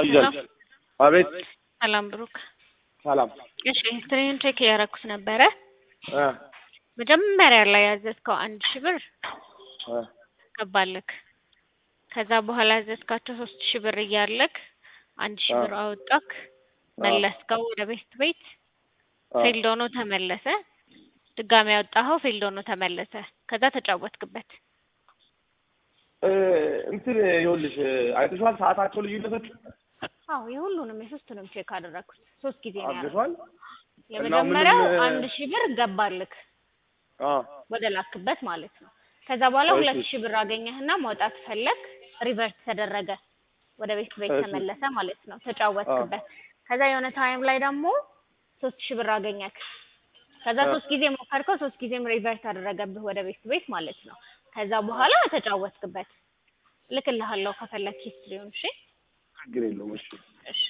ይዛል። አቤት ሰላም ብሩክ። ሰላም እሺ ሂስትሪን ቼክ እያደረኩት ነበረ። እ መጀመሪያ ላይ ያዘዝከው አንድ ሺህ ብር እ ገባልክ። ከዛ በኋላ ያዘዝካቸው ሶስት ሺህ ብር እያለክ አንድ ሺህ ብር አወጣክ፣ መለስከው ወደ ቤት ቤት ፌልድ ሆኖ ተመለሰ። ድጋሚ ያወጣኸው ፌልድ ሆኖ ተመለሰ። ከዛ ተጫወትክበት። እ እንትን ይኸውልሽ አይተሽዋል ሰዓታቸው ልዩነቶች አዎ የሁሉንም የሶስቱንም ቼክ አደረኩት። ሶስት ጊዜ ነው ያደረኩት። አድርገሽዋል? የመጀመሪያው እና ምንም- አንድ ሺህ ብር ገባልክ አ ወደ ላክበት ማለት ነው። ከዛ በኋላ እሺ። ሁለት ሺህ ብር አገኘህና ማውጣት ፈለግ፣ ሪቨርስ ተደረገ፣ ወደ ቤት ቤት እሺ። ተመለሰ ማለት ነው። ተጫወትክበት። ከዛ የሆነ ታይም ላይ ደግሞ ሶስት ሺህ ብር አገኘክ። ከዛ አ ሶስት ጊዜ ሞከርከው፣ ሶስት ጊዜም ሪቨርስ አደረገብህ ወደ ቤት ቤት ማለት ነው። ከዛ በኋላ ተጫወትክበት። ልክልሃለሁ ከፈለክ ሂስትሪውን። እሺ ችግር የለውም እሺ እሺ